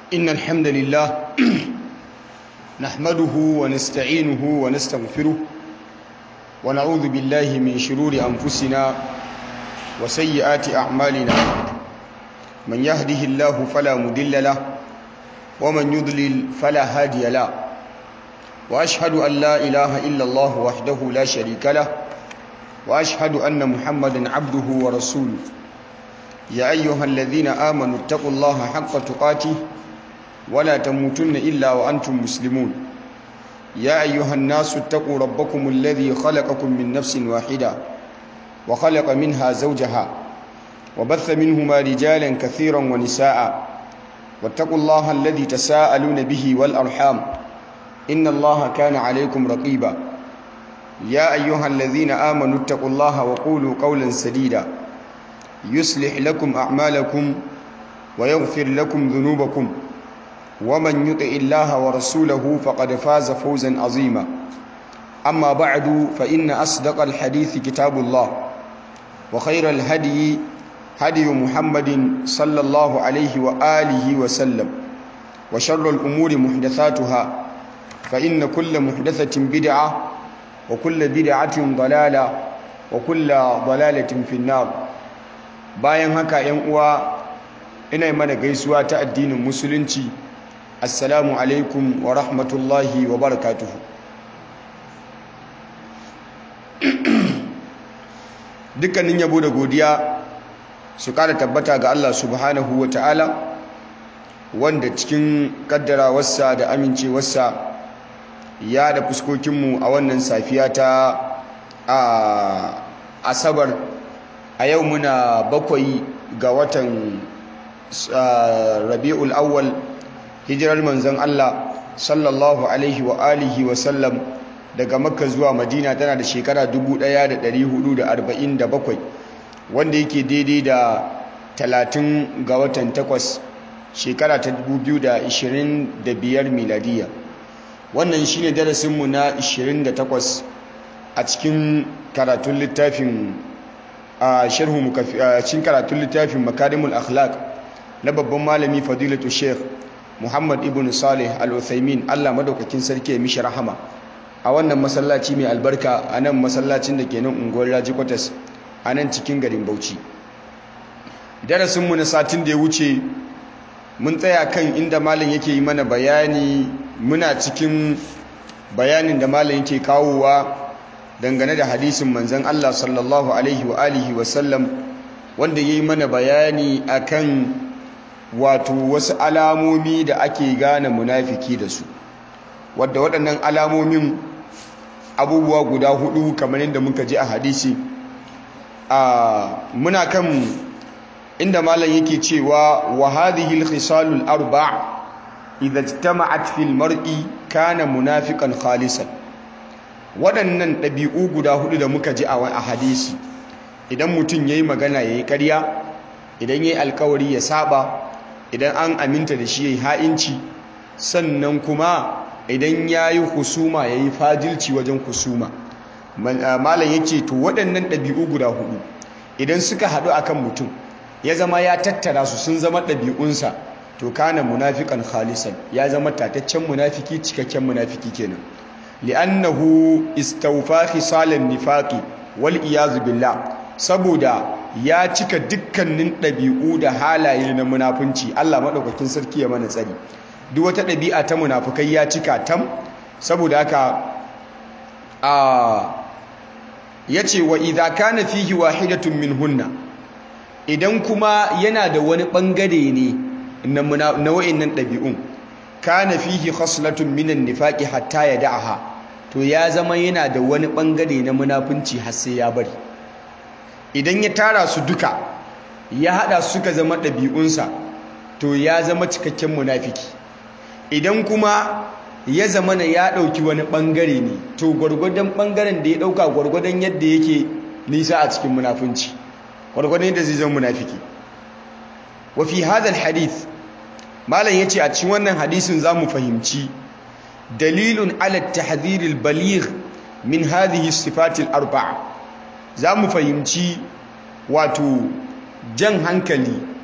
إن الحمد لله نحمده ونستعينه ونستغفره ونعوذ بالله من شرور أنفسنا وسيئات أعمالنا من يهده الله فلا مضل له ومن يضلل فلا هادي له وأشهد أن لا إله إلا الله وحده لا شريك له وأشهد أن محمدا عبده ورسوله يا أيها الذين آمنوا اتقوا الله حق تقاته ولا تموتن إلا وأنتم مسلمون يا أيها الناس اتقوا ربكم الذي خلقكم من نفس واحدة وخلق منها زوجها وبث منهما رجالا كثيرا ونساء واتقوا الله الذي تساءلون به والأرحام إن الله كان عليكم رقيبا يا أيها الذين آمنوا اتقوا الله وقولوا قولا سديدا يصلح لكم أعمالكم ويغفر لكم ذنوبكم ومن يطع الله ورسوله فقد فاز فوزا عظيما أما بعد فإن أصدق الحديث كتاب الله وخير الهدي هدي محمد صلى الله عليه وآله وسلم وشر الأمور محدثاتها فإن كل محدثة بدعة وكل بدعة ضلالة وكل ضلالة في النار bayan haka ‘yan uwa ina mana gaisuwa ta addinin musulunci assalamu alaikum wa rahmatullahi wa barakatuhu dukkanin yabo da godiya su kara tabbata ga Allah subhanahu wa ta'ala wanda cikin kaddarawarsa da amincewarsa ya da fuskokinmu a wannan safiya ta asabar a yau muna bakwai ga watan rabi'ul awwal hijirar manzon Allah sallallahu alaihi wa alihi wa sallam daga makka zuwa madina tana da shekara 1447 wanda yake daidai da 30 ga watan 8 shekara ta 2025 miladiya wannan shine darasinmu na 28 a cikin karatun littafin a sharhu cikin karatun littafin makarimul akhlaq na babban malami fadilatu sheikh muhammad ibn salih al-uthaymin allah madaukakin sarki ya mishi rahama a wannan masallaci mai albarka a nan masallacin da ke nan unguwar raji kwatas a nan cikin garin bauchi darasinmu na satin da ya wuce mun tsaya kan inda malam yake yi mana bayani muna cikin bayanin da malam yake kawowa dangane da hadisin manzan Allah sallallahu alaihi wa alihi wa sallam wanda yayi mana bayani akan wato wasu alamomi da ake gane munafiki da su wadda waɗannan alamomin abubuwa guda hudu kamar yadda muka ji a hadisi a muna kan inda malam yake cewa wa hadhihi al-khisalul arba' idza ijtama'at fil mar'i kana munafiqan khalisan waɗannan ɗabi'u guda hudu da muka ji a hadisi idan mutum ya yi magana ya yi ƙarya idan ya yi alkawari ya saba idan an aminta da shi ya yi ha'inci sannan kuma idan ya yi husuma ya yi fadilci wajen husuma malam ya ce to waɗannan ɗabi'u guda hudu idan suka haɗu a kan mutum ya zama ya tattara su sun zama ɗabi'unsa to kana munafiƙan khalisan ya zama tataccen munafiki cikakken munafiki kenan li'annahu istawfa khisalan nifaqi wal iyazu billah saboda ya cika dukkanin ɗabi'u da halaye na munafunci Allah madaukakin sarki ya mana tsari duk wata ɗabi'a ta munafukai ya cika tam saboda haka a yace wa idza kana fihi wahidatun minhunna idan kuma yana da wani bangare ne na wa'annan ɗabi'un kana fihi khaslatun minan nifaqi hatta yad'aha to ya zama yana da wani bangare na munafunci har sai ya bari idan ya tara su duka ya hada su suka zama ɗabi'unsa to ya zama cikakken munafiki idan kuma ya zama na ya ɗauki wani bangare ne to gwargwadon bangaren da ya ɗauka gwargwadon yadda yake nisa a cikin munafunci gwargwadon yadda zai zama munafiki wa fi hadha hadith malam yace a cikin wannan hadisin zamu fahimci dalilun ala tahdhir al-baligh min hadhihi sifat al-arba'a zamu fahimci wato jan hankali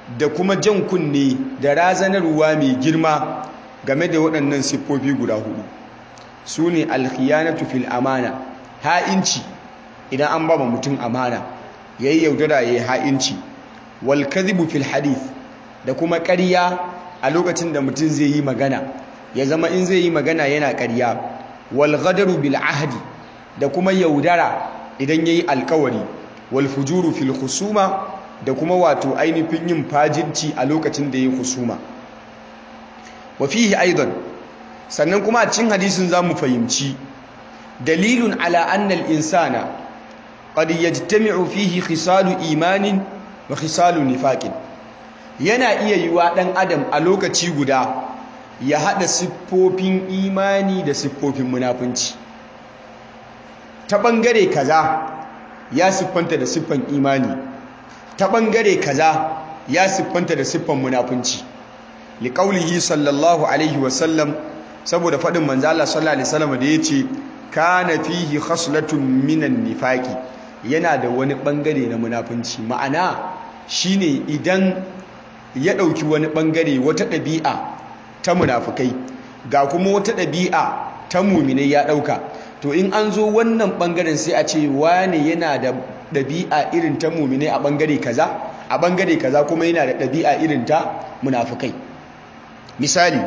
da kuma jan kunne da razanarwa mai girma game da waɗannan siffofi guda hudu su ne alkhiyanatu fil amana ha'inci idan an ba mutum amana yayi yaudara yayi ha'inci wal kadhibu fil hadith da kuma ƙarya a lokacin da mutum zai yi magana ya zama in zai yi magana yana ƙarya wal ghadaru bil ahdi da kuma yaudara idan yayi alkawari wal fujuru fil husuma da kuma wato ainihin yin fajinci a lokacin da yayi husuma wa fihi aidan sannan kuma a cikin hadisin zamu fahimci dalilun ala anna al insana qad yajtami'u fihi khisalu imanin wa khisalu nifaqin yana iya yiwa dan adam a lokaci guda ya hada siffofin imani da siffofin munafunci ta bangare kaza ya siffanta da siffan imani ta bangare kaza ya siffanta da siffan munafunci liqaulihi sallallahu alaihi wasallam saboda fadin manzo Allah sallallahu alaihi wasallam da yace kana fihi khaslatun minan nifaqi yana da wani bangare na munafunci ma'ana shine idan ya dauki wani bangare wata dabi'a ta munafukai ga kuma wata dabi'a ta mu'minai ya dauka to in an zo wannan bangaren sai a ce wane yana da dabi'a irin ta mu'minai a bangare kaza a bangare kaza kuma yana da dabi'a irin ta munafukai misali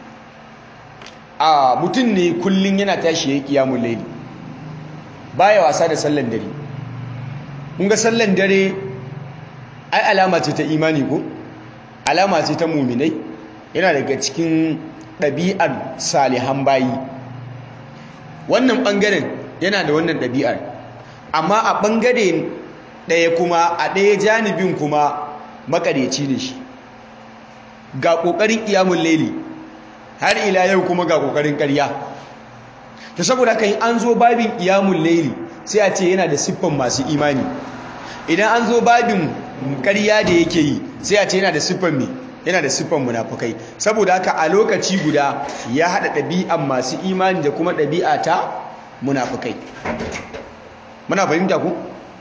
a mutum ne kullun yana tashi yayin kiyamul layli baya wasa da sallan dare kun ga sallan dare ai alama ce ta imani ko alama ce ta muminai yana daga cikin ɗabi'ar salihan bayi wannan ɓangaren yana da wannan ɗabi'ar amma a ɓangare ɗaya kuma a ɗaya janibin kuma makareci ne shi ga ƙoƙarin ƙiyamun laili har ila yau kuma ga ƙoƙarin ƙarya ta saboda haka an zo babin ƙiyamun laili sai a ce yana da siffan masu imani idan an zo babin ƙarya da yake yi sai a ce yana da siffan me yana da siffan munafukai saboda haka a lokaci guda ya haɗa ɗabi'an masu imani da kuma ɗabi'a ta munafukai muna fahimta ku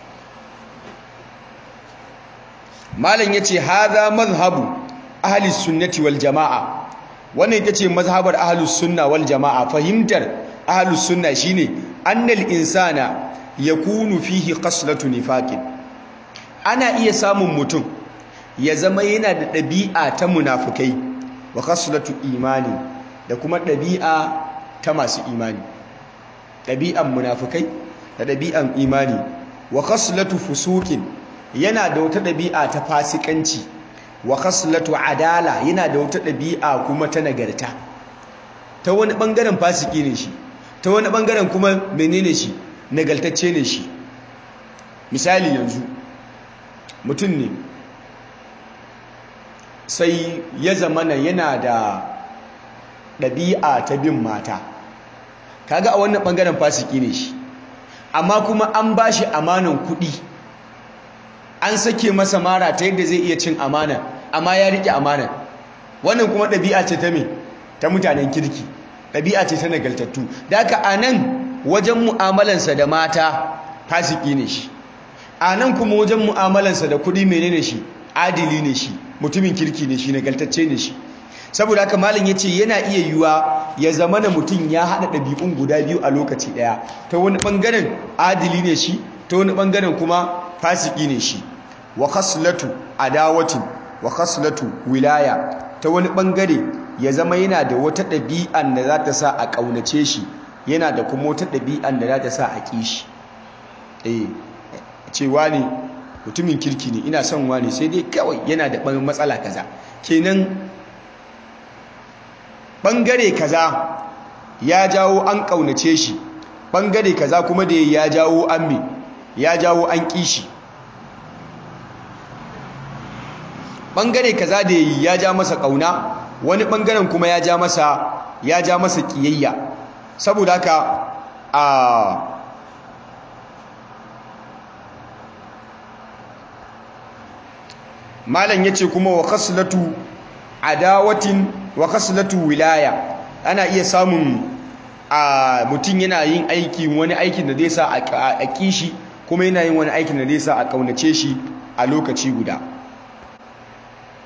malam yace hadha mazhabu ahli sunnati wal jamaa wannan ita ce mazhabar ahlus sunna wal jamaa fahimtar ahlus sunna shine annal insana yakunu fihi qaslatu nifaqin ana iya samun mutum ya zama yana da ɗabi'a ta munafukai wa qaslatu imani da kuma ɗabi'a ta masu imani ɗabi'an munafukai da ɗabi'an imani wa qaslatu fusuqin yana da wata ɗabi'a ta fasikanci wa qaslatu adala yana da wata ɗabi'a kuma ta nagarta ta wani ɓangaren fasiki ne shi ta wani ɓangaren kuma menene shi nagaltacce ne shi misali yanzu mutum ne sai ya zamana yana da ɗabi'a ta bin mata kaga a wannan ɓangaren fasiki ne shi amma kuma an ba shi amanan kuɗi an sake masa mara ta yadda zai iya cin amana amma ya riƙe amana wannan kuma ɗabi'a ce ta me ta mutanen kirki ɗabi'a ce ta nagaltattu da haka a nan wajen mu'amalansa da mata fasiki ne shi a nan kuma wajen mu'amalansa da kuɗi menene shi adili ne shi mutumin kirki ne shi nagaltacce ne shi saboda haka malam ya ce yana iya yiwuwa ya zama na mutum ya haɗa ɗabi'un guda biyu a lokaci ɗaya ta wani ɓangaren adili ne shi ta wani ɓangaren kuma fasiki ne shi wa khaslatu adawatin wa khaslatu wilaya ta wani ɓangare ya zama yana da wata ɗabi'an da za ta sa a ƙaunace shi yana da kuma wata ɗabi'an da za ta sa a ƙi shi eh cewa ne mutumin kirki ne ina son wani sai dai kawai yana da matsala kaza kenan bangare kaza ya jawo an kaunace shi bangare kaza kuma da ya jawo an me ya jawo an kishi bangare kaza da ya ja masa kauna wani bangaren kuma ya ja masa ya ja masa kiyayya saboda haka a malam yace kuma wa khaslatu adawatin wa khaslatu wilaya ana iya samun a mutum yana yin aiki wani aikin da zai sa a kishi kuma yana yin wani aikin da zai sa a kaunace shi a lokaci guda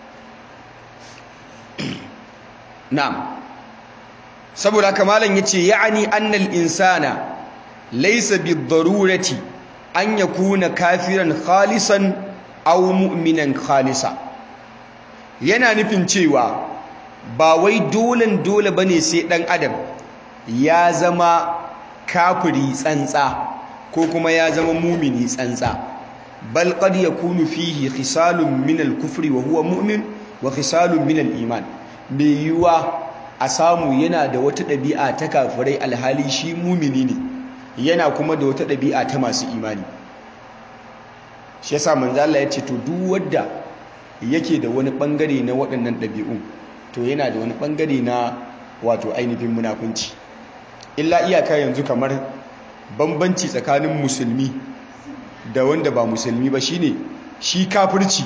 na'am saboda kamalan yace ya'ani annal insana laysa bid-darurati an yakuna kafiran khalisan aw mu'minan khalisa yana nufin cewa ba wai dolen dole bane sai dan adam ya zama kafiri tsantsa ko kuma ya zama mumini tsantsa bal qad yakunu fihi khisalun min al-kufri wa huwa mu'min wa khisalun min al-iman mai yiwa a samu yana da wata ɗabi'a ta kafirai alhali shi mumini ne yana kuma da wata ɗabi'a ta masu imani shi yasa manzo Allah ya ce to duk wanda yake da wani bangare na waɗannan ɗabi'un to yana da wani bangare na wato ainihin munafunci illa iyaka yanzu kamar bambanci tsakanin musulmi da wanda ba musulmi ba shine shi kafirci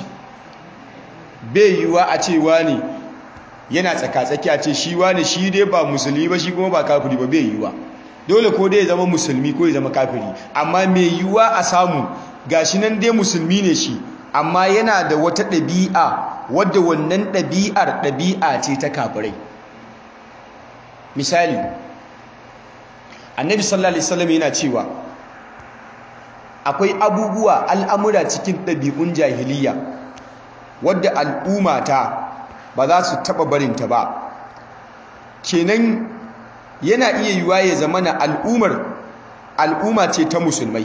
bai yiwa a ce wani yana tsakatsaki a ce shi wani shi dai ba musulmi ba shi kuma ba kafiri ba bai yiwa dole ko dai ya zama musulmi ko ya zama kafiri amma mai yiwa a samu gashi nan dai musulmi ne shi amma yana da wata ɗabi'a wadda wannan ɗabi'ar ɗabi'a ce ta kafirai misali annabi sallallahu alaihi wasallam yana cewa akwai abubuwa al'amura cikin ɗabi'un jahiliya wadda al'ummata ba za su taɓa barinta ba kenan yana iya yiwa ya zama na al'ummar al'umma ce ta musulmai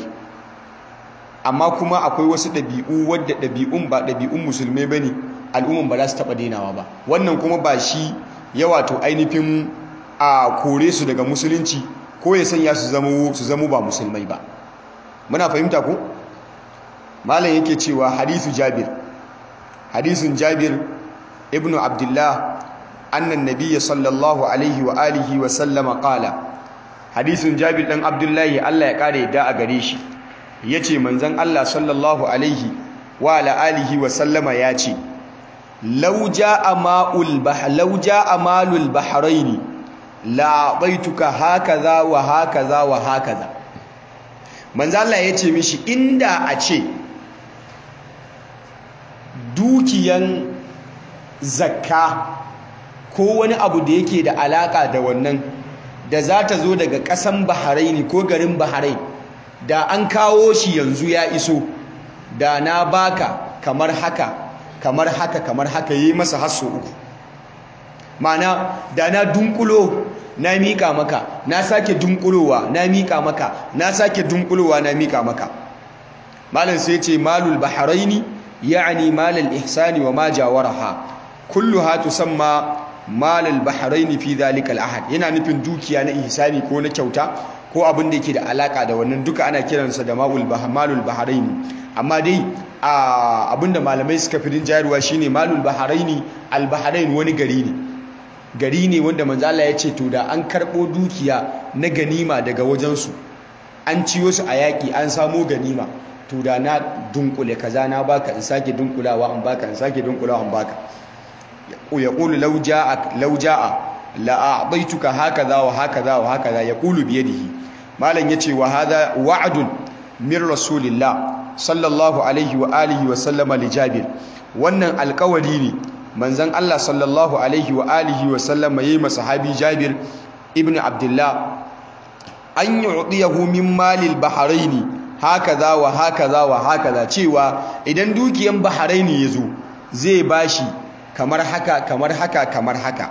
amma kuma akwai wasu ɗabi'u wadda ɗabi'un ba ɗabi'un musulmai ba ne al'umman ba za su taɓa dainawa ba wannan kuma ba shi ya wato ainihin a kore su daga musulunci ko ya sanya su zama ba musulmai ba muna fahimta ko malam yake cewa hadithu jabir hadisun jabir ibn abdullah annan nabiyya sallallahu alaihi wa alihi wa sallama qala hadisun jabir dan abdullahi Allah ya kare da a gare shi yace manzon Allah sallallahu alaihi wa ala alihi wa sallama yace law jaa ma'ul bah law jaa malul bahraini la baituka hakaza wa hakaza wa hakaza manzo Allah ya ce mishi inda a ce dukiyan zakka ko wani abu da yake da alaka da wannan da za ta zo daga ƙasan Bahrain ko garin Bahrain da an kawo shi yanzu ya iso da na baka kamar haka kamar haka kamar haka yi masa hasso uku mana da na dunkulo na mika maka na sake dunkulowa na mika maka na sake dunkulowa na mika maka malam sai ce malul bahraini ya'ni malal ihsani wa ma jawaraha kulluha tusamma malal bahraini fi dhalika al ahad yana nufin dukiya na ihsani ko na kyauta ko abin da yake da alaka da wannan duka ana kiransa da maul malul bahraini amma dai abinda malamai suka fi jayarwa shine malul bahraini al bahrain wani gari ne gari ne wanda manzala ya ce to da an karɓo dukiya na ganima daga wajensu an ciyo su a yaƙi an samo ganima to da na dunkule kaza na baka in sake dunkulawa an baka in sake dunkulawa an baka ya ƙulu lauja'a la'aɓaituka hakaza wa hakaza wa hakaza ya ƙulu biyadihi malam ya ce wa hada wa'adun min rasulillah sallallahu alaihi wa alihi wa sallama li jabir wannan alƙawari ne manzan Allah sallallahu alaihi wa alihi wa sallama yayi masahabi Jabir ibn Abdullah an yu'tiyahu min malil bahraini hakaza wa hakaza wa hakaza cewa idan dukiyan bahraini yazo zai bashi kamar haka kamar haka kamar haka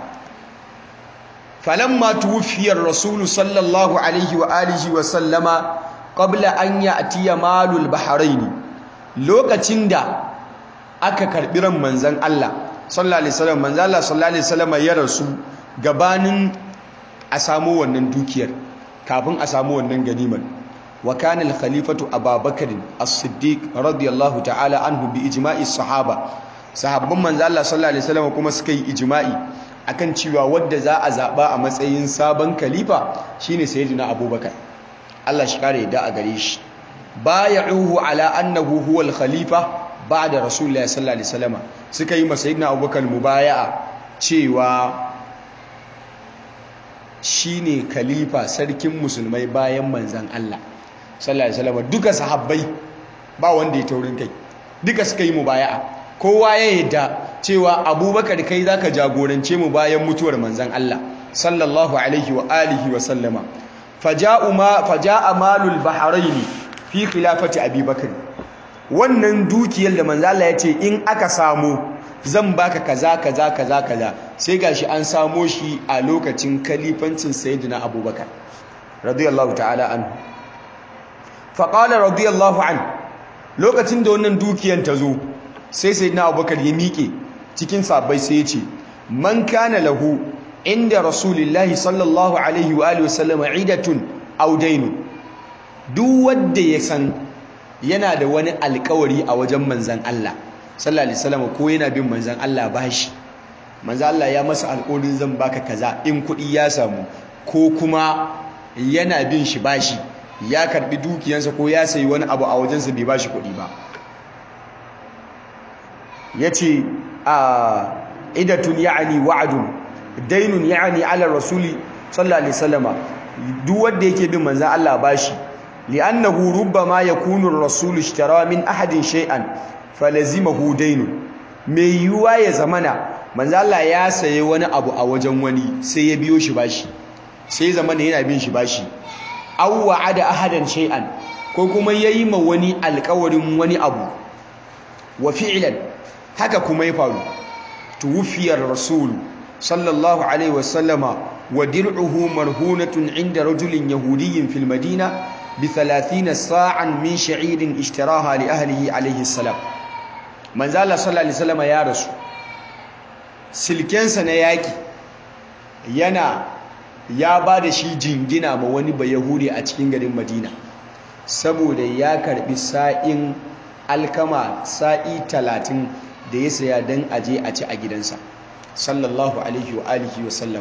falamma tuwfiya ar-rasul sallallahu alaihi wa alihi wa sallama qabla an ya'tiya malul bahraini lokacin da aka karbi ran manzan Allah sallallahu alaihi wasallam manzo Allah sallallahu alaihi wasallam ya rasu gabanin a samu wannan dukiyar kafin a samu wannan ganimar wa kana al-khalifatu Abubakar as-Siddiq radiyallahu ta'ala anhu bi ijma'i sahaba sahabban manzo Allah sallallahu alaihi wasallam kuma suka yi ijma'i akan cewa wanda za a zaba a matsayin sabon khalifa shine sayyidina Abubakar Allah shi kare da a gare shi bay'uhu ala annahu huwa al-khalifa ba'da rasulullahi sallallahu alaihi wasallam suka yi masa sayyidina Abubakar mubaya'a cewa shine khalifa sarkin musulmai bayan manzon Allah sallallahu alaihi wasallam duka sahabbai ba wanda ya taurin kai duka suka yi mubaya'a kowa ya yadda cewa abubakar kai zaka jagorance mu bayan mutuwar manzon Allah sallallahu alaihi wa alihi wa sallama faja'u ma faja'a malul bahrain fi khilafati abubakar wannan dukiyar da manzon Allah ya ce in aka samu zan baka kaza kaza kaza kaza sai gashi an samo shi a lokacin kalifancin sayyidina abubakar radiyallahu ta'ala anhu faqala radiyallahu an lokacin da wannan dukiyar ta zo sai sayyidina abubakar ya miƙe cikin sabbai sai ya ce man kana lahu inda rasulillahi sallallahu alaihi wa alihi wasallam idatun aw daynun duk wanda ya san yana da wani alƙawari a wajen manzon Allah sallallahu alaihi wasallam ko yana bin manzon Allah bashi manzon Allah ya masa alƙawarin zan baka kaza in kuɗi ya samu ko kuma yana bin shi bashi ya karbi dukiyansa ko ya sayi wani abu a wajensa bai bashi kuɗi ba yace a idatun ya'ni wa'dun dainun ya'ni ala rasuli sallallahu alaihi wasallam duk wanda yake bin manzon Allah bashi li'annahu rubbama yakunu ar-rasul ishtara min ahadin shay'an falazimahu dainun mai yiwuwa ya zamana manzo Allah ya saye wani abu a wajen wani sai ya biyo shi bashi sai zamana yana bin shi bashi aw wa'ada ahadan shay'an ko kuma yayi ma wani alƙawarin wani abu wa fi'lan haka kuma ya faru tuwfiyar rasul sallallahu alaihi wasallama wa dir'uhu marhunatun inda rajulin yahudiyyin fil madina bi 30 sa'an min sha'irin ishtaraha li ahlihi alaihi salam manzo Allah sallallahu alaihi wasallama ya rasu silkensa na yaki yana ya ba da shi jingina ma wani bayahudi a cikin garin madina saboda ya karbi sa'in alkama sa'i talatin da ya saya don aje a ci a gidansa sallallahu alaihi wa alihi wa sallam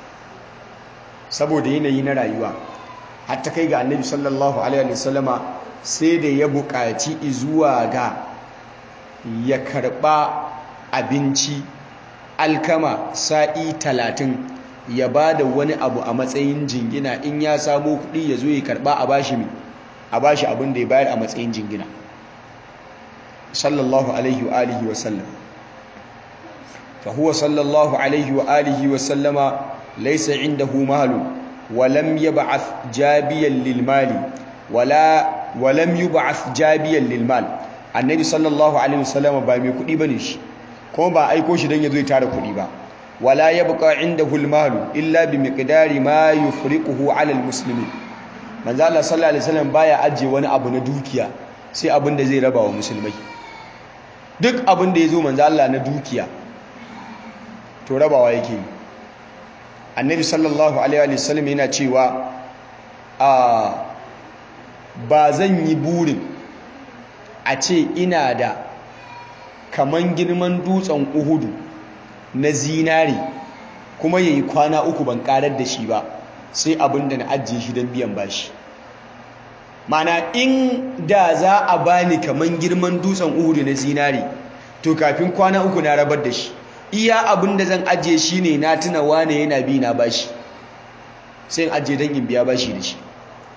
saboda yanayi na rayuwa hatta kai ga annabi sallallahu alaihi wa sallama sai da ya buƙaci zuwa ga ya karɓa abinci alkama sa'i talatin ya ba da wani abu a matsayin jingina in ya samo kuɗi ya zo ya karɓa a bashi mi a bashi abin da ya bayar a matsayin jingina sallallahu alaihi wa alihi wa sallam fa huwa sallallahu alaihi wa alihi wa sallama laysa indahu malu wa lam yab'ath jabiyan lil mali wala wa lam yub'ath jabiyan lil mal annabi sallallahu alaihi wa sallama ba mai kuɗi bane shi kuma ba aiko shi don ya zo ya tara kuɗi ba wala yabqa indahu al-malu illa bi miqdari ma yufriquhu 'ala al-muslimin manzo Allah sallallahu alaihi wasallam baya ajiye wani abu na dukiya sai abin da zai raba wa musulmai duk abin da yazo manzo Allah na dukiya to rabawa yake yi annabi sallallahu alaihi wasallam yana cewa a ba zan yi burin a ce ina da kaman girman dutsen uhudu na zinari kuma yayi kwana uku ban karar da shi ba sai abin da na ajiye shi don biyan bashi mana in da za a bani kaman girman dutsen uhudu na zinari to kafin kwana uku na rabar da shi iya abin da zan ajiye shi ne na tuna wane yana bi na bashi sai in ajiye don in biya bashi da shi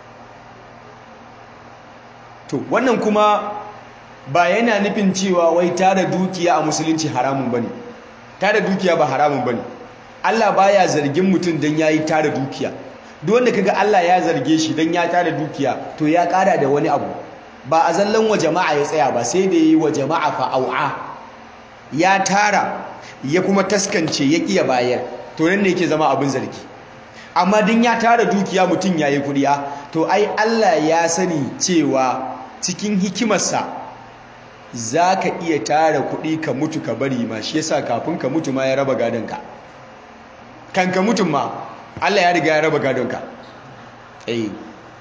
to wannan kuma ba yana nufin cewa wai tara dukiya a musulunci haramun bane tara dukiya ba haramun bane Allah baya zargin mutum dan yayi tara dukiya duk wanda kaga Allah ya zarge shi dan ya tara dukiya to ya kara da wani abu ba a zallan wa jama'a ya tsaya ba sai da yi wa jama'a fa au'a ya tara ya kuma taskance ya kiya bayar to nan ne yake zama abin zargi amma din ya tara dukiya mutum yayi kuriya to ai Allah ya sani cewa cikin hikimarsa za ka iya tara kuɗi ka mutu ka bari ma shi yasa kafin ka mutu ma ya raba gadonka kan ka mutum ma Allah ya riga ya raba gadonka eh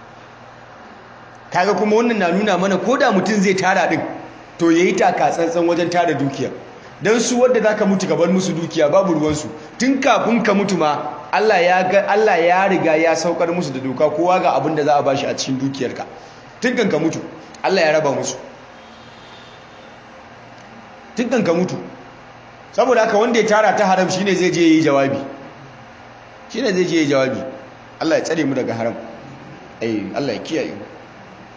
kaga kuma wannan na nuna mana ko da mutum zai tara din to yayi taka tsantsan wajen tara dukiya dan su wanda zaka mutu ka bar musu dukiya babu ruwansu tun kafin ka mutu ma Allah ya ga Allah ya riga ya saukar musu da doka kowa ga abin da za a bashi a cikin dukiyarka tun kan ka mutu Allah ya raba musu tun kan ka mutu saboda haka wanda ya tara ta haram shine zai je yi jawabi shine zai je yi jawabi Allah ya tsare mu daga haram eh Allah ya kiyaye mu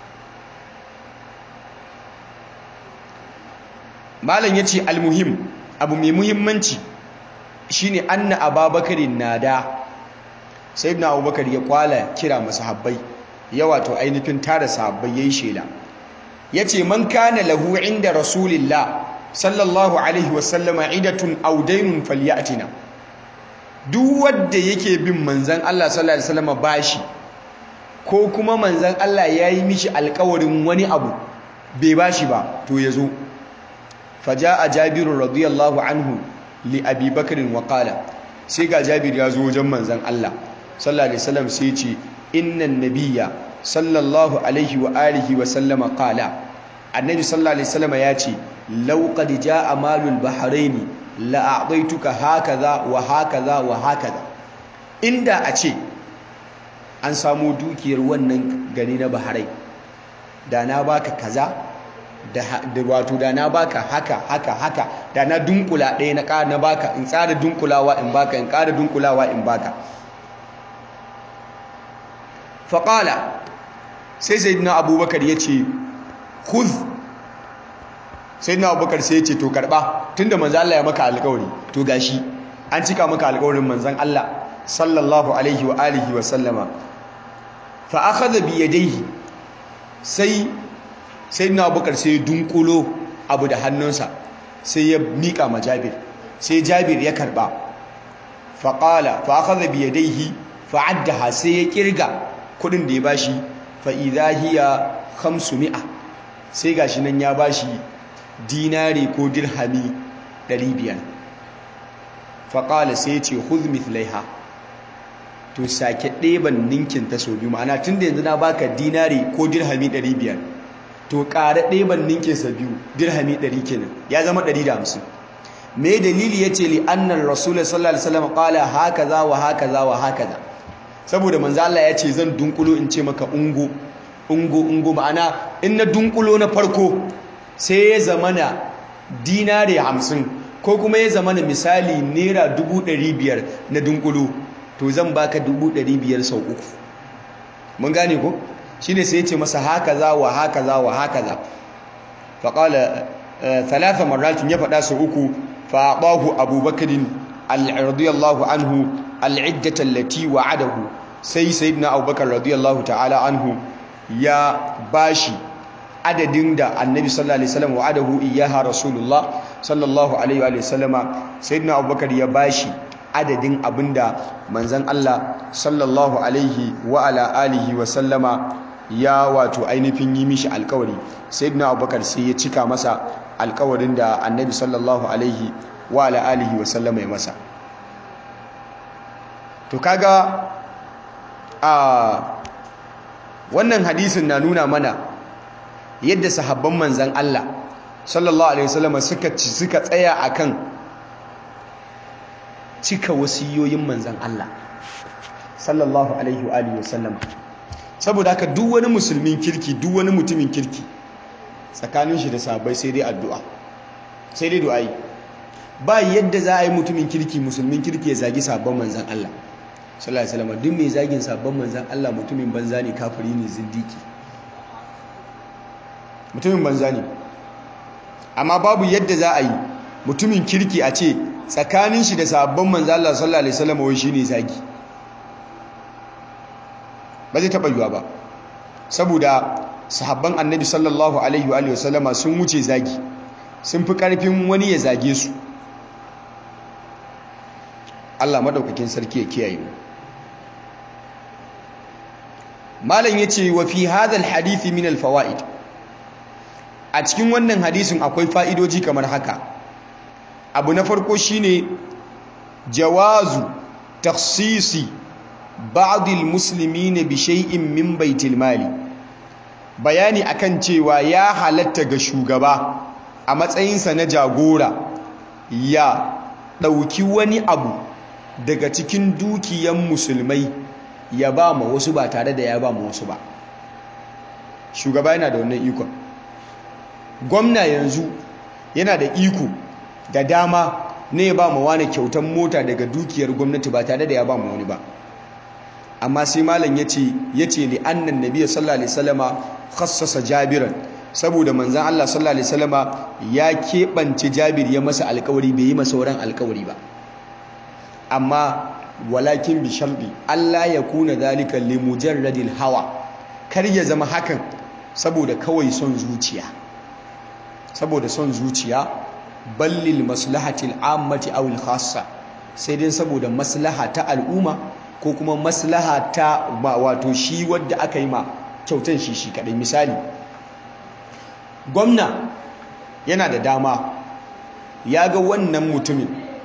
malam yace almuhim abu mai muhimmanci shine anna ababakarin nada sayyidina abubakar ya kwala kira masahabbai ya wato ainihin tara sahabbai yayin shela yace man kana lahu inda rasulillah sallallahu alaihi wasallama idatun aw daynun falyatina duk wanda yake bin manzon Allah sallallahu alaihi wasallama bashi ko kuma manzon Allah yayi mishi alƙawarin wani abu bai bashi ba to yazo faja'a jabir radiyallahu anhu li abi bakr wa qala sai ga jabir ya zo wajen manzon Allah sallallahu alaihi wasallam sai ya ce innan nabiyya sallallahu alaihi wa alihi wa sallama qala annabi sallallahu alaihi wasallam ya ce law qad jaa malul bahrain la a'taytuka hakaza wa hakaza wa hakaza inda a ce an samu dukiyar wannan gari na bahrain da na baka kaza da wato da na baka haka haka haka da na dunkula ɗaya na ƙara na baka in tsara dunkulawa in baka in ƙara dunkulawa in baka faƙala sai sayyidina abubakar ya ce khudh sayyidina abubakar sai ya ce to karɓa tunda manzan Allah ya maka alƙawari to gashi an cika maka alƙawarin manzan Allah sallallahu alaihi wa alihi wa sallama fa akhadha bi yadayhi sai sayyidina abubakar sai ya dunkulo abu da hannunsa sai ya miƙa ma jabir sai jabir ya karɓa faƙala fa akhadha bi yadayhi fa addaha sai ya kirga kudin da ya bashi fa idha hiya 500 sai gashi nan ya bashi dinari ko dirhami 500 fa qala sai ya ce khudh mithlaiha to sake ɗeban ninkin ta so biyu ma'ana tunda yanzu na baka dinari ko dirhami 500 to ƙara ɗeban ninkin sa biyu dirhami 100 kenan ya zama 150 me dalili yace li anna rasul sallallahu alaihi wasallam qala hakaza wa hakaza wa hakaza saboda manzo Allah ya ce zan dunkulo in ce maka ungo ungo ungo ma'ana in na dunkulo na farko sai ya zamana dinare hamsin ko kuma ya zamana misali naira dubu ɗari biyar na dunkulo to zan baka dubu ɗari biyar sau uku mun gane ko shine sai ya ce masa haka za wa haka za wa haka za faƙala talata marratin ya faɗa sau uku faɗahu abubakarin al-radiyallahu anhu al'iddata allati wa'adahu sai sayyidina abubakar radiyallahu ta'ala anhu ya bashi adadin da annabi sallallahu alaihi wasallam wa'adahu iyyaha rasulullah sallallahu alaihi wa sallama sayyidina abubakar ya bashi adadin abinda manzon Allah sallallahu alaihi wa ala alihi wa sallama ya wato ainihin yi mishi alkawari sayyidina abubakar sai ya cika masa alkawarin da annabi sallallahu alaihi wa ala alihi wa sallama ya masa to kaga a wannan hadisin na nuna mana yadda sahabban manzan Allah sallallahu alaihi wasallam suka ci suka tsaya akan cika wasiyoyin manzan Allah sallallahu alaihi wa alihi wasallam saboda haka duk wani musulmin kirki duk wani mutumin kirki tsakanin shi da sahabbai sai dai addu'a sai dai du'ai ba yadda za a yi mutumin kirki musulmin kirki ya zagi sabon manzan Allah sallallahu alaihi wasallam duk mai zagin sabon manzan Allah mutumin banza ne kafiri ne zindiki mutumin banza ne amma babu yadda za a yi mutumin kirki a ce tsakanin shi da sabon manzan Allah sallallahu alaihi wasallam wai shine zagi ba zai taba yiwa ba saboda sahabban annabi sallallahu alaihi wa sallama sun wuce zagi sun fi karfin wani ya zage su Allah madaukakin sarki ya kiyaye mu malam yace wa fi hadha alhadith min alfawaid a cikin wannan hadisin akwai fa'idoji kamar haka abu na farko shine jawazu takhsisi ba'd almuslimin bi shay'in min baitil mali bayani akan cewa ya halatta ga shugaba a matsayinsa na jagora ya ɗauki wani abu daga cikin dukiyan musulmai ya ba ma wasu ba tare da ya ba ma wasu ba shugaba yana da wannan ikon gwamna yanzu yana da iko da dama ne ya ba ma wani kyautan mota daga dukiyar gwamnati ba tare da ya ba ma wani ba amma sai malam ya ce ya ce li annan nabiya sallallahu alaihi wasallama khassasa jabiran saboda manzan Allah sallallahu alaihi wasallama ya keɓance Jabir ya masa alƙawari bai yi masa sauran alƙawari ba amma walakin bi sharɗi Allah ya kuna zalika li mujarradil hawa kar ya zama hakan saboda kawai son zuciya saboda son zuciya ballil maslahatil ammati aw al khassa sai dai saboda maslaha ta al'umma ko kuma maslaha ta wato shi wadda aka yi ma kyautan shi shi kadai misali gwamna yana da dama ya ga wannan mutumin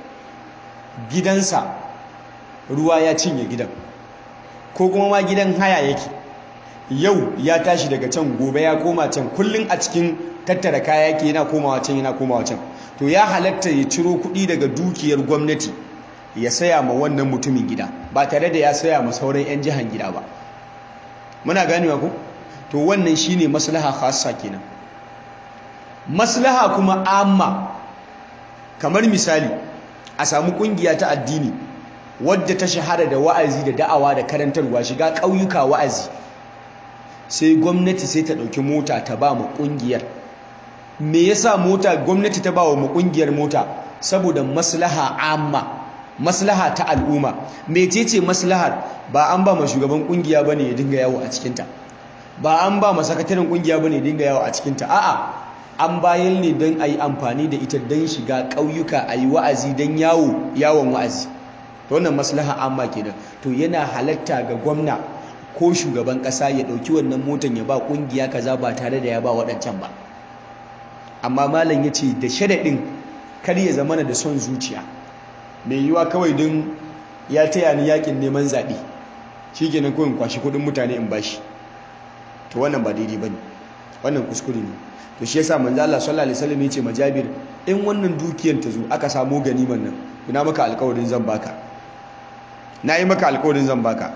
gidansa ruwa ya cinye gidan ko kuma ma gidan haya yake yau ya tashi daga can gobe ya koma can kullum a cikin tattara kaya yake yana komawa can yana komawa can to ya halatta ya ciro kuɗi daga dukiyar gwamnati ya saya ma wannan mutumin gida ba tare da ya saya ma sauran 'yan jihan gida ba muna ganewa ko to wannan shine maslaha khassa kenan maslaha kuma amma kamar misali a samu kungiya ta addini wadda ta shahara da wa'azi da da'awa da karantarwa shiga ƙauyuka wa'azi sai gwamnati sai ta ɗauki mota ta ba mu ƙungiyar me yasa mota gwamnati ta ba wa mu ƙungiyar mota saboda maslaha amma maslaha ta al'umma mecece maslahar ba an ba ma shugaban ƙungiya bane ya dinga yawo a cikinta ba an ba ma sakataren ƙungiya bane ya dinga yawo a cikinta a'a an bayan ne don a yi amfani da ita don shiga ƙauyuka a yi wa'azi don yawo yawon wa'azi to wannan maslaha amma kenan to yana halatta ga gwamna ko shugaban ƙasa ya ɗauki wannan motan ya ba ƙungiya kaza ba tare da ya ba waɗancan ba amma malam ya ce da sharaɗin kar ya zamana da son zuciya mai yiwa kawai don ya taya ni yakin neman zaɓe shi kenan kawai kwashi kuɗin mutane in bashi to wannan ba daidai ba ne wannan kuskure ne to shi yasa manzo Allah sallallahu alaihi wasallam yace majabir in wannan dukiyar ta zo aka samu ganiman nan ina maka alƙawarin zan baka nayi maka alƙawarin zan baka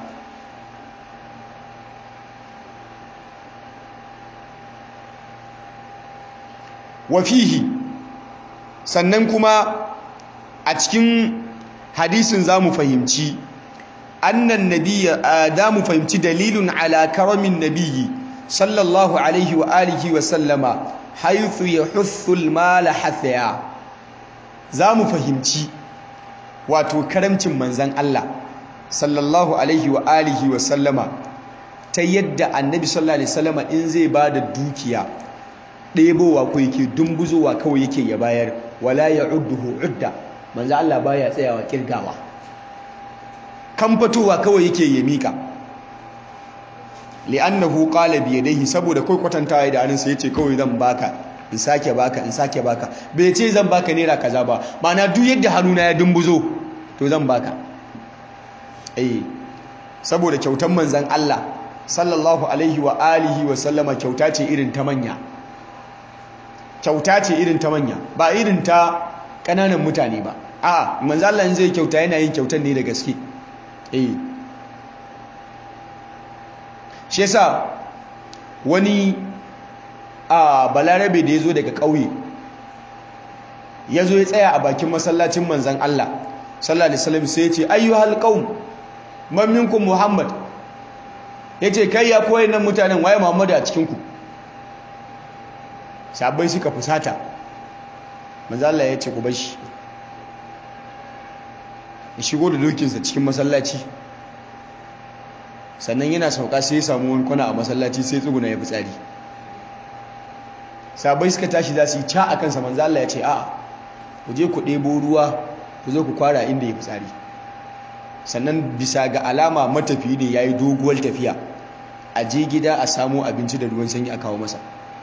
wa fihi sannan kuma a cikin hadisin zamu fahimci annan nabiyya da mu fahimci dalilun ala karamin nabiyyi sallallahu alaihi wa alihi wa sallama haithu ya huthul mala hathaya za mu fahimci wato karamcin manzan Allah sallallahu alaihi wa alihi wa sallama ta yadda annabi sallallahu alaihi sallama in zai ba da dukiya ɗebowa ko yake dumbuzowa kawai yake ya bayar wala ya udduhu udda manzan Allah baya tsayawa kirgawa kan fitowa kawai yake ya mika li'annahu qala bi yadayhi saboda kai kwatantawa da hannunsa yace kawai zan baka in sake baka in sake baka bai ce zan baka naira kaza ba mana duk yadda hannuna ya dumbuzo to zan baka eh saboda kyautan manzon Allah sallallahu alaihi wa alihi wa sallama kyauta ce irin ta manya kyauta ce irin ta manya ba irin ta kananan mutane ba a'a manzon Allah in zai kyauta yana yin kyautan ne da gaske eh shi yasa wani a balarabe da ya zo daga ƙauye ya zo ya tsaya a bakin masallacin manzan Allah sallallahu alaihi wasallam sai ya ce ayyuhal qaum man minkum muhammad yace kai ya koyi nan mutanen waye muhammadu a cikin ku sabai suka fusata manzan Allah ya ce ku bar shi ya shigo da dokinsa cikin masallaci sannan yana sauka sai ya samu wani kwana a masallaci sai tsuguna ya fitsari sabai suka tashi za su yi ca a kansa manzo Allah ya ce a'a ku je ku ɗebo ruwa ku zo ku kwara inda ya fitsari sannan bisa ga alama matafi ne ya yi doguwar tafiya a je gida a samo abinci da ruwan sanyi a kawo masa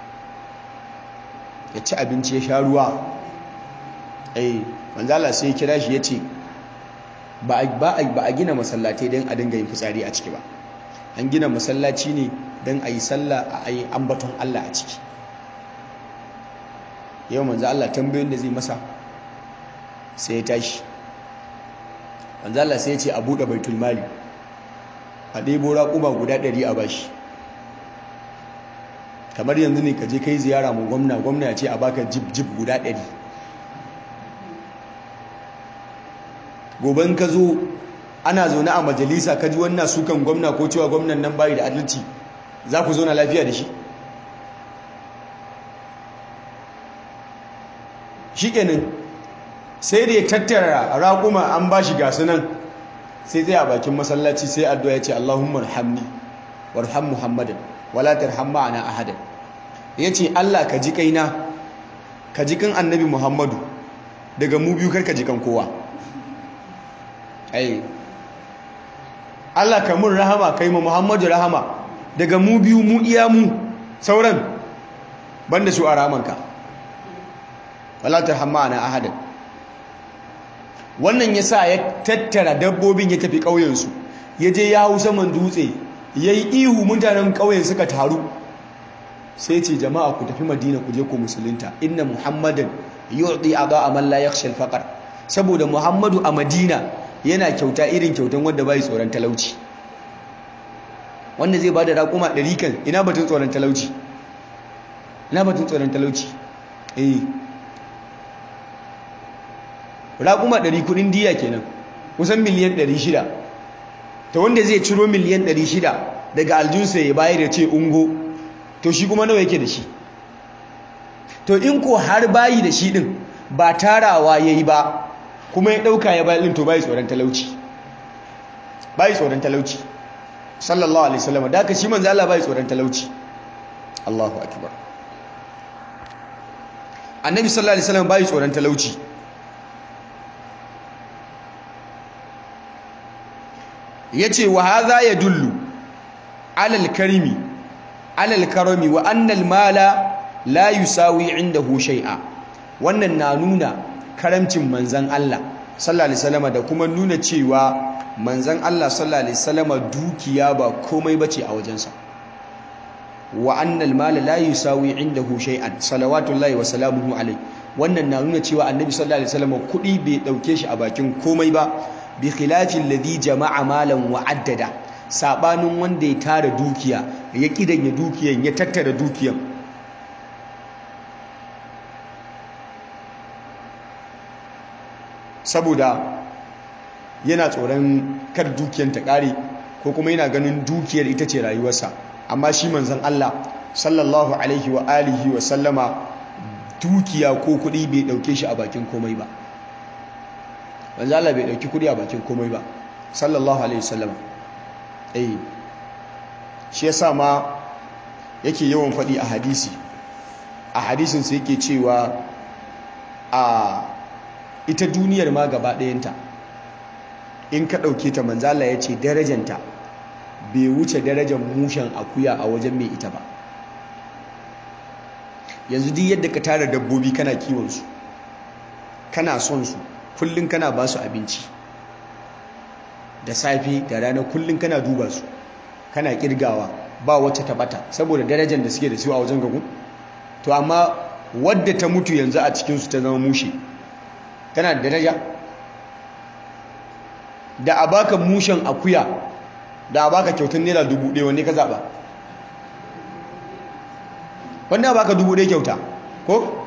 ya ci abinci ya sha ruwa eh manzo Allah sai ya kira shi ya ce ba a gina masallatai don a dinga yin fitsari a ciki ba an gina masallaci ne don a yi sallah a yi ambaton Allah a ciki yau manzo Allah tambayoyin da zai masa sai ya tashi manzo Allah sai ya ce a buɗe baitul mali a ɗebo raƙuma guda ɗari a bashi kamar yanzu ne ka je kai ziyara mu gwamna gwamna ya ce a baka jib jib guda ɗari goben ka zo ana zaune a majalisa ka ji wannan sukan gwamna ko cewa gwamnan nan bayi da adalci za ku zauna lafiya da shi shikenan sai da ya tattara raƙuma an ba shi gasu nan sai zai a bakin masallaci sai addu'a ya ce Allahumma rahamni warham Muhammadan wala tarham ma'ana ahadan yace Allah ka ji kaina ka ji kan annabi Muhammadu daga mu biyu karka ji kan kowa ai Allah ka mun rahama kai ma Muhammadu rahama daga mu biyu mu iya mu sauran banda su a ramanka wala tarham ma'ana ahadan wannan ya sa ya tattara dabbobin ya tafi ƙauyensu ya je ya hau saman dutse ya yi ihu mutanen ƙauyen suka taru sai ce jama'a ku tafi madina ku je ku musulunta inna muhammadan yu'ti a man la yakhsha al saboda muhammadu a madina yana kyauta irin kyautan wanda bai tsoron talauci wanda zai bada raƙuma ɗari kan ina batun tsoron talauci ina batun tsoron talauci eh raƙuma ɗari kuɗin diya kenan kusan miliyan ɗari shida ta wanda zai ciro miliyan ɗari shida daga aljunsa ya bayar da ce ungo to shi kuma nawa yake da shi to in ko har bayi da shi ɗin ba tarawa ya yi ba kuma ya ɗauka ya bayi ɗin to bayi tsoron talauci bayi tsoron talauci sallallahu alaihi wasallam da aka shi manzo Allah bayi tsoron talauci Allahu akbar annabi sallallahu alaihi wasallam bayi tsoron talauci ya ce wa haza ya dullu alal karimi alal karami wa annal mala la yusawi indahu shay'a wannan na nuna karamcin manzan Allah sallallahu alaihi wasallam da kuma nuna cewa manzan Allah sallallahu alaihi wasallam dukiya ba komai bace a wajensa wa annal mala la yusawi indahu shay'an salawatullahi wa salamuhu alaihi wannan na nuna cewa annabi sallallahu alaihi wasallam kudi bai dauke shi a bakin komai ba bi khilafin ladhi jama'a malan wa addada sabanin wanda ya tara dukiya ya kidanya dukiyan ya tattara dukiyan saboda yana tsoron kar dukiyan ta kare ko kuma yana ganin dukiyar ita ce rayuwarsa amma shi manzon Allah sallallahu alaihi wa alihi wa sallama dukiya ko kuɗi bai ɗauke shi a bakin komai ba manzo Allah bai dauki kudi a bakin komai ba sallallahu alaihi wasallam eh shi yasa ma yake yawan fadi a hadisi a hadisin sa yake cewa a ita duniyar ma gaba ɗayanta in ka dauke ta manzo Allah yace darajanta bai wuce darajar mushen akuya a wajen mai ita ba yanzu duk yadda ka tara dabbobi kana kiwon su kana son su kullum kana ba su abinci da safe da rana kullum kana duba su kana kirgawa ba wacce ta bata saboda darajar da suke da su a wajen gagu to amma wadda ta mutu yanzu a cikinsu ta zama mushe tana da daraja da a baka mushen akuya da a baka kyautar naira dubu ɗaya wanne ka zaɓa wanda a baka dubu ɗaya kyauta ko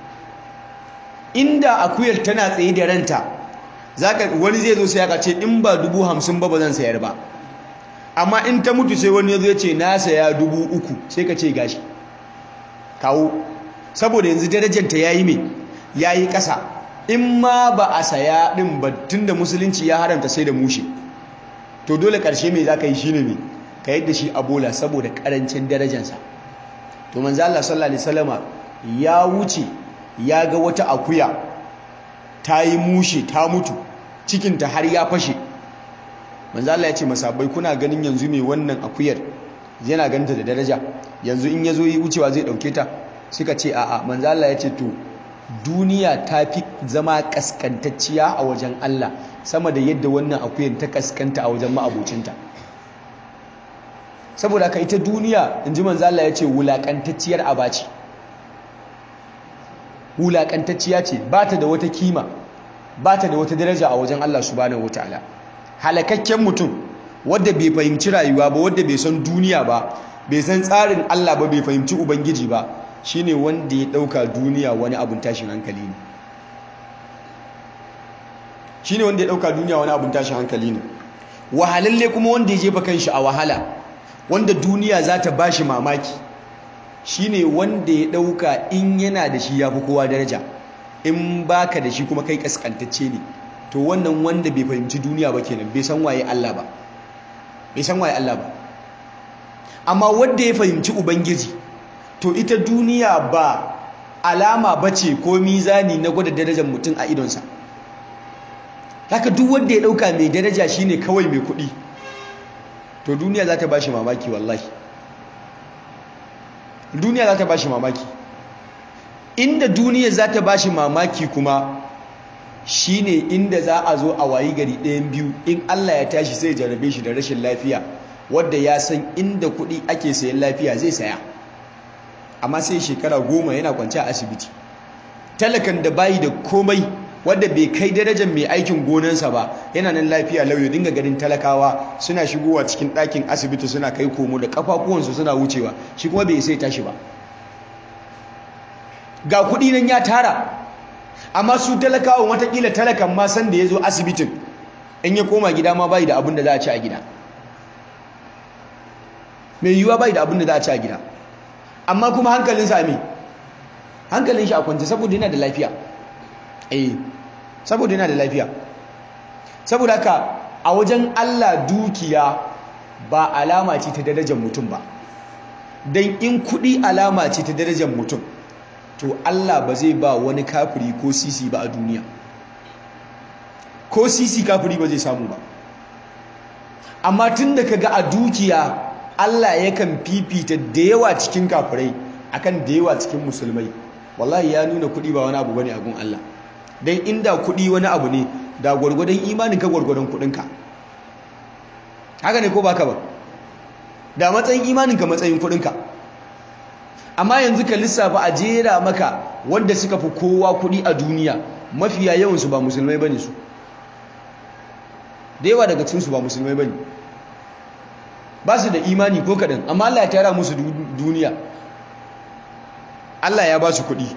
inda akuyar tana tsaye da ranta zaka wani zai zo sai aka ce in ba dubu hamsin ba ba zan sayar ba amma in ta mutu sai wani ya zo ya ce na saya dubu uku sai ka ce gashi kawo saboda yanzu darajanta ya yi mai ya yi ƙasa in ma ba a saya ɗin ba tun da musulunci ya haramta sai da mushe to dole ƙarshe mai za ka yi shi ne mai ka yadda shi a bola saboda ƙarancin darajansa to manzo Allah sallallahu alaihi wasallama ya wuce ya ga wata akuya ta yi mushe ta mutu cikinta har ya fashe manzo Allah ya ce masabai kuna ganin yanzu mai wannan akuyar yana ganta da daraja yanzu in yazo yi wucewa zai dauke ta suka ce a'a manzo Allah ya ce to duniya ta fi zama kaskantacciya a wajen Allah sama da yadda wannan akuyar ta kaskanta a wajen ma'abocinta saboda ka ita duniya inji manzo Allah ya ce wulakantacciyar abaci wulaƙantacciya ce ba ta da wata kima ba ta da wata daraja a wajen Allah subhanahu wataala halakakken mutum wadda bai fahimci rayuwa ba wadda bai san duniya ba bai san tsarin Allah ba bai fahimci ubangiji ba shine wanda ya ɗauka duniya wani abun tashin hankali ne shine wanda ya ɗauka duniya wani abun tashin hankali ne wahalalle kuma wanda ya jefa kanshi a wahala wanda duniya za ta bashi mamaki shine wanda ya dauka in yana da shi yafi kowa daraja in baka da shi kuma kai kaskantacce ne to wannan wanda bai fahimci duniya ba kenan bai san waye Allah ba bai san waye Allah ba amma wanda ya fahimci ubangiji to ita duniya ba alama bace ko mizani na gwada darajar mutum a idonsa haka duk wanda ya dauka mai daraja shine kawai mai kuɗi to duniya za ta bashi mamaki wallahi duniya za ta bashi mamaki inda duniya za ta bashi mamaki kuma shine inda za a zo a wayi gari ɗayan biyu in Allah ya tashi sai jarabe shi da rashin lafiya wadda ya san inda kuɗi ake sayan lafiya zai saya amma sai shekara goma yana kwanci a asibiti talakan da bayi da komai wadda bai kai darajar mai aikin gonansa ba yana nan lafiya lauyo dinga ganin talakawa suna shigowa cikin ɗakin asibiti suna kai komo da kafafuwansu suna wucewa shi kuma bai sai tashi ba ga kuɗi nan ya tara amma su talakawa watakila talakan ma san da ya zo asibitin in ya koma gida ma bai da abin da za a ci a gida mai yiwuwa bai da abin da za a ci a gida amma kuma hankalin sami hankalin shi a kwance saboda yana da lafiya eh saboda yana da lafiya saboda haka a wajen Allah dukiya ba alama ce ta darajar mutum ba don in kuɗi alama ce ta darajar mutum to Allah ba zai ba wani kafiri ko sisi ba a duniya ko sisi kafiri ba zai samu ba amma tun da kaga a dukiya Allah yakan fifita da yawa cikin kafirai akan da yawa cikin musulmai wallahi ya nuna kuɗi ba wani abu bane a gun Allah dan inda kuɗi wani abu ne da gwargwadon imanin ka gwargwadon kuɗinka haka ne ko baka ba da matsayin imanin ka matsayin kuɗinka amma yanzu ka lissafa a jera maka wanda suka fi kowa kuɗi a duniya mafiya yawansu ba musulmai bane su da yawa daga cikinsu ba musulmai bane ba su da imani ko kaɗan amma Allah ya tara musu duniya Allah ya ba su kuɗi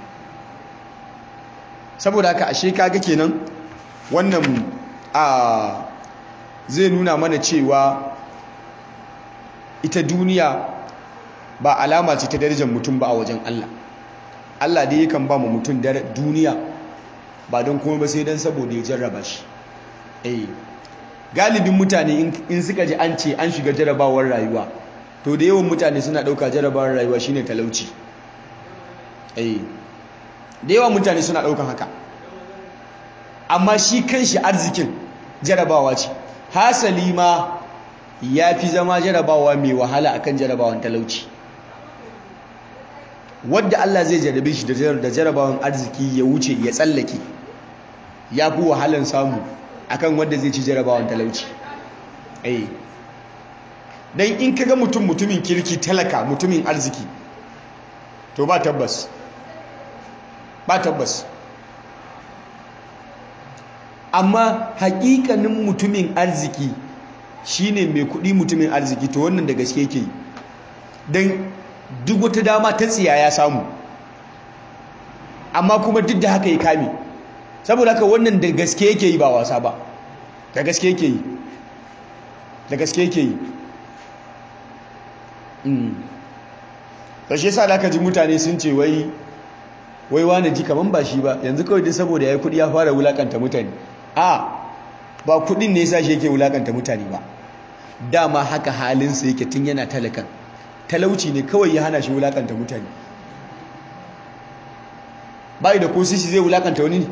saboda haka ashe kaga kenan wannan a zai nuna mana cewa ita duniya ba alama ce ta darajar mutum ba a wajen Allah Allah dai yakan ba mu mutum duniya ba don kuma ba sai don saboda ya jarraba shi eh galibin mutane in suka ji an ce an shiga jarrabawar rayuwa to da yawan mutane suna ɗauka jarrabawar rayuwa shine talauci eh da yawan mutane suna ɗaukan haka amma shi kanshi arzikin jarabawa ce hasali ma ya fi zama jarabawa mai wahala akan jarabawan talauci wadda Allah zai jarabe shi da jarabawan arziki ya wuce ya tsallake ya fi wahalan samu akan wadda zai ci jarabawan talauci eh dan in kaga mutum mutumin kirki talaka mutumin arziki to ba tabbas ba tabbas amma hakikanin mutumin arziki shine mai kudi mutumin arziki to wannan da gaske yake don duk wata dama ta tsiya ya samu amma kuma duk da haka ya kame saboda haka wannan da gaske yake yi ba wasa ba da gaske yake yi da gaske yake yi ƙarshe sa da aka ji mutane sun ce wai wai wane ji kaman ba shi ba yanzu kawai dai saboda ya kudi ya fara wulakanta mutane a ba kudin ne yasa shi yake wulakanta mutane ba dama haka halinsa yake tun yana talakan talauci ne kawai ya hana shi wulakanta mutane bayi da ko sisi zai wulakanta wani ne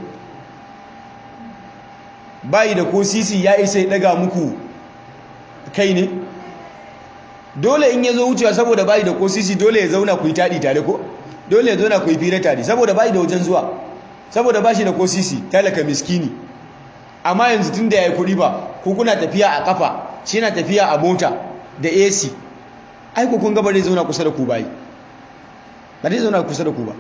bayi da ko sisi ya isa ya daga muku kai ne dole in ya zo wucewa saboda bayi da ko sisi dole ya zauna ku yi taɗi tare ko dole ya zauna ku yi fira tare saboda bayi da wajen zuwa saboda ba shi da ko sisi talaka miskini amma yanzu tun da ya yi kuɗi ba ko kuna tafiya a ƙafa shi na tafiya a mota da ac aiko kun gaba zai zauna kusa da ku bayi ba zai zauna kusa da ku ba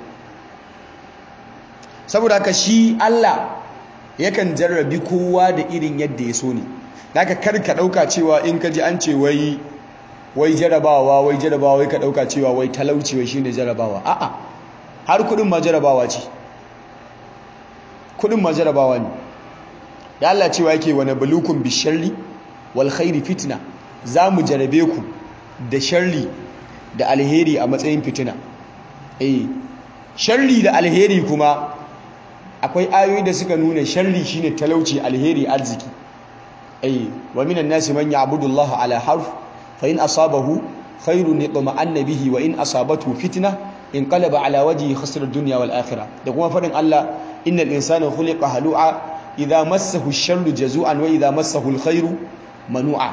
saboda haka shi allah yakan jarrabi kowa da irin yadda ya so ne da aka karka ɗauka cewa in ka ji an ce wai wai jarabawa wai jarabawa wai ka ɗauka cewa wai talauci wai shine jarabawa a'a har kuɗin ma jarabawa ce kuɗin ma jarabawa ne da Allah cewa yake wa nabluukum bisharri wal khairi fitna zamu jarabe ku da sharri da alheri a matsayin fitina eh sharri da alheri kuma akwai ayoyi da suka nuna sharri shine talauci alheri arziki ai wa minan nasi man ya'budu Allah ala harf fa in asabahu khairun yatma'anna bihi wa in asabatu fitna inqalaba ala wajhi khasira ad-dunya wal akhirah da kuma fadin Allah innal insana khuliqa halu'a idha massahu ash-sharru jazu'an wa idha massahu al-khairu manu'a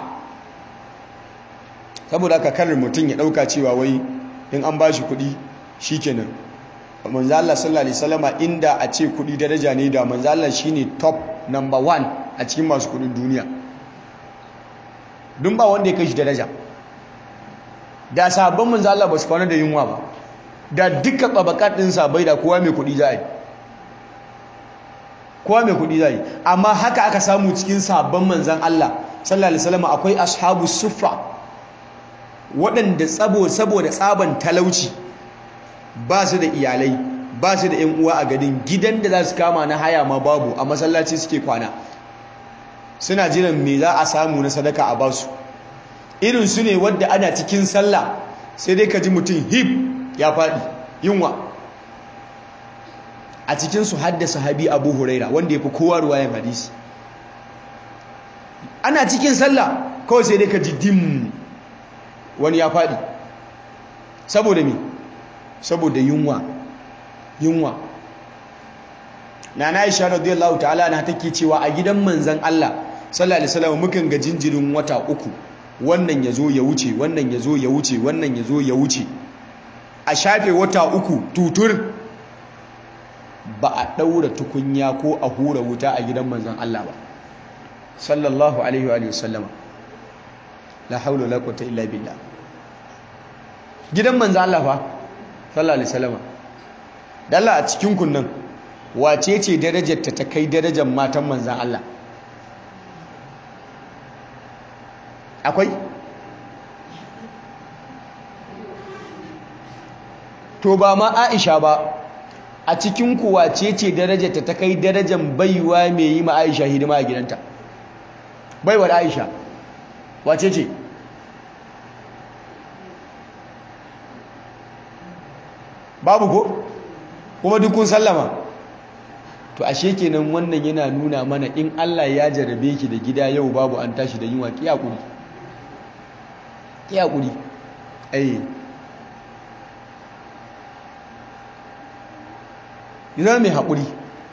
saboda haka karin mutum ya dauka cewa wai in an bashi kuɗi shikenan manzo Allah sallallahu alaihi wasallama inda a ce kuɗi daraja ne da manzo Allah shine top number one a cikin masu kuɗin duniya dun ba wanda ya kai shi daraja da sabon manzo Allah ba su kwana da yunwa ba da duka babakat din sabai da kowa mai kuɗi za yi kowa mai kuɗi za yi amma haka aka samu cikin sabon manzan Allah sallallahu alaihi wasallama akwai ashabu suffa waɗanda tsabo saboda tsaban talauci ba su da iyalai ba su da 'yan uwa a gadin gidan da za su kama na haya ma babu a masallaci suke kwana suna jiran me za a samu na sadaka a basu irin su ne wadda ana cikin sallah sai dai ka ji mutum hip ya faɗi yunwa a cikinsu hadda sahabi abu huraira wanda ya fi kowa ruwayan hadisi ana cikin sallah kawai sai dai ka ji dim wani ya faɗi saboda me saboda yunwa yunwa na na isha radiyallahu ta'ala na take cewa a gidan manzan Allah sallallahu alaihi wasallam mukan ga jinjirin wata uku wannan yazo ya wuce wannan yazo ya wuce wannan yazo ya wuce a shafe wata uku tutur ba a daura tukunya ko a hura wuta a gidan manzan Allah ba sallallahu alaihi wa sallama la haula wala quwwata illa billah gidan manzan Allah fa sallallahu alaihi wasallam dalla a cikin kunnan wace ce darajar ta kai darajar matan manzan Allah akwai to ba ma Aisha ba a cikin ku wace ce darajar ta kai darajar baiwa mai yi ma Aisha hidima a gidanta baiwar Aisha wace ce babu ko kuma duk kun sallama to ashe kenan wannan yana nuna mana in Allah ya jarabe ki da gida yau babu an tashi da yunwa ki hakuri ki hakuri eh yana mai hakuri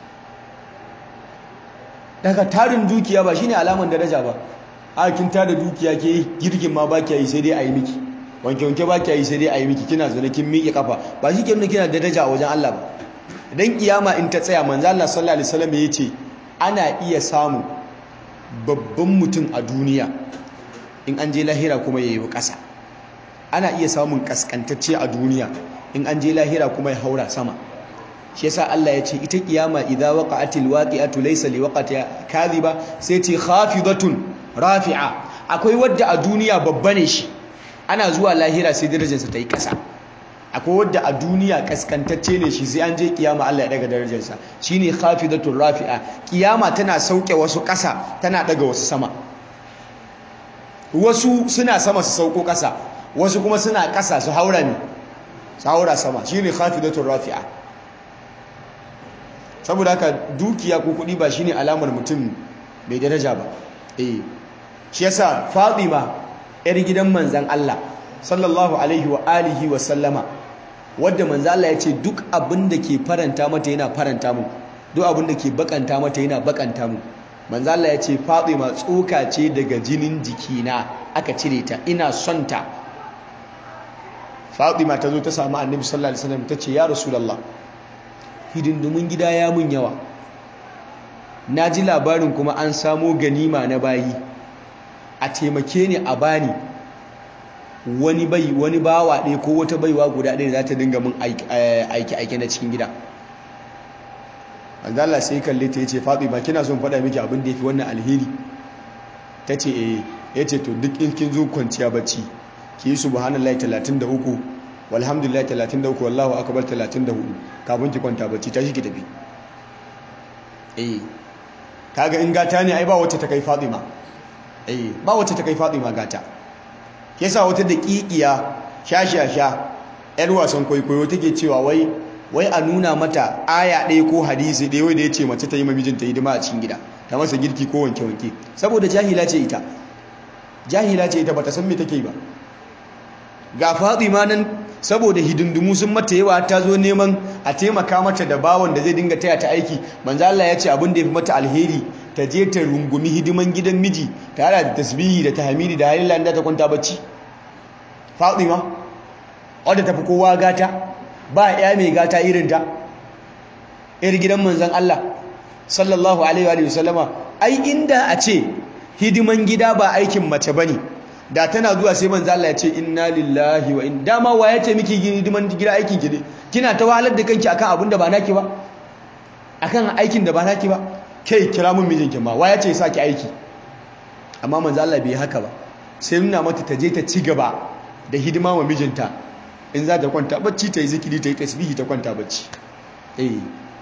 daga tarin dukiya ba shine alaman daraja ba a kin tada dukiya ke girgin ma ba yi sai dai a yi miki wanke-wanke ba kya yi sai dai a yi miki kina zaune kin miƙe kafa ba shi ke nuna kina daraja a wajen Allah ba idan kiyama in ta tsaya manzo Allah sallallahu alaihi wasallam ya ce ana iya samu babban mutum a duniya in an je lahira kuma ya yi ƙasa ana iya samun kaskantacce a duniya in an je lahira kuma ya haura sama shi yasa Allah ya ce ita kiyama idza waqa'atil waqi'atu laysa liwaqatiha kadhiba sai ce khafidatun rafi'a akwai wadda a duniya babba ne shi ana zuwa lahira sai darajarsa ta yi ƙasa akwai wadda a duniya kaskantacce ne shi sai an je kiyama Allah ya daga darajarsa shine khafidatur rafi'a kiyama tana sauke wasu ƙasa tana daga wasu sama wasu suna sama su sauko ƙasa wasu kuma suna ƙasa su haura ne su haura sama shine khafidatur rafi'a saboda haka dukiya ko kuɗi ba shine alamar mutum mai daraja ba eh shi yasa Fatima yar gidan manzan Allah sallallahu alaihi wa alihi wa sallama wadda manzan Allah ya ce duk abin da ke faranta mata yana faranta mu duk abin da ke bakanta mata yana bakanta mu manzan Allah ya ce Fatima tsoka ce daga jinin jikina aka cire ta ina son ta Fatima ta zo ta samu Annabi sallallahu alaihi wasallam ta ce ya Rasulullah hidindumin gida ya mun yawa na ji labarin kuma an samo ganima na bayi a taimake ni a bani wani bai wani bawa ɗaya ko wata baiwa guda ɗaya za ta dinga min aiki aiki na cikin gida Allah sai kalle ta yace Fatima kina son faɗa miki abin da yafi wannan alheri tace eh yace to duk in kin zo kwanciya bacci ki yi subhanallahi 33 walhamdulillahi 33 wallahu akbar 34 kafin ki kwanta bacci tashi ki tafi eh kaga in gata ne ai ba wacce ta kai Fatima eh ba wacce ta kai Fatima gata yasa wata daƙiƙiya shashasha yar wasan kwaikwayo take cewa wai wai a nuna mata aya ɗaya ko hadisi ɗaya wai da ya ce mace ta yi mamijinta hidima a cikin gida ta masa girki ko wanke-wanke saboda jahila ce ita jahila ce ita bata san me take ba ga Fatima nan saboda hidindimu sun mata yawa ta zo neman a taimaka mata da bawon da zai dinga taya ta aiki manzo Allah ya ce abin da ya fi mata alheri ta je ta rungumi hidiman gidan miji ta hada da tasbihi da tahmidi da halilla da ta kwanta bacci Fatima wadda tafi kowa gata ba ya mai gata irin ta ir gidan manzon Allah sallallahu alaihi wa sallama ai inda a ce hidiman gida ba aikin mace bane da tana zuwa sai manzo Allah ya ce inna lillahi wa inna dama wa ya ce miki hidiman gida aikin ki ne kina ta wahalar da kanki akan abin da ba naki ba akan aikin da ba naki ba kai kira mun mijinki ma wa ya ce saki aiki amma manzo Allah bai haka ba sai nuna mata ta je ta ci gaba da hidima wa mijinta in za ta kwanta bacci ta yi zikiri ta yi tasbihi ta kwanta bacci eh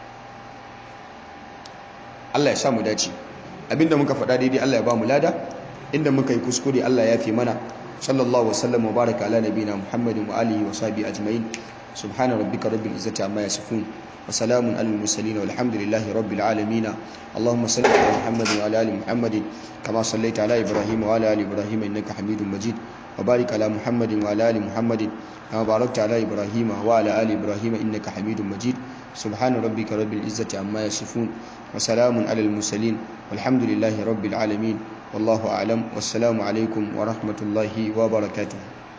Allah ya sa mu dace abinda muka faɗa daidai Allah ya ba mu lada inda muka yi kuskure Allah ya fi mana sallallahu wasallam wa baraka ala nabina muhammadin wa alihi wa sahbihi ajma'in subhana rabbika rabbil izzati amma yasifun wa salamun alal mursalin walhamdulillahi rabbil alamin allahumma salli ala muhammadin wa ala ali muhammadin kama sallaita ala ibrahim wa ala ali ibrahim innaka hamidum majid wa barik ala muhammadin wa ala ali muhammadin kama barakta ala ibrahim wa ala ali ibrahim innaka hamidum majid subhana rabbika rabbil izzati amma yasifun wa salamun alal mursalin walhamdulillahi rabbil alamin والله أعلم والسلام عليكم ورحمة الله وبركاته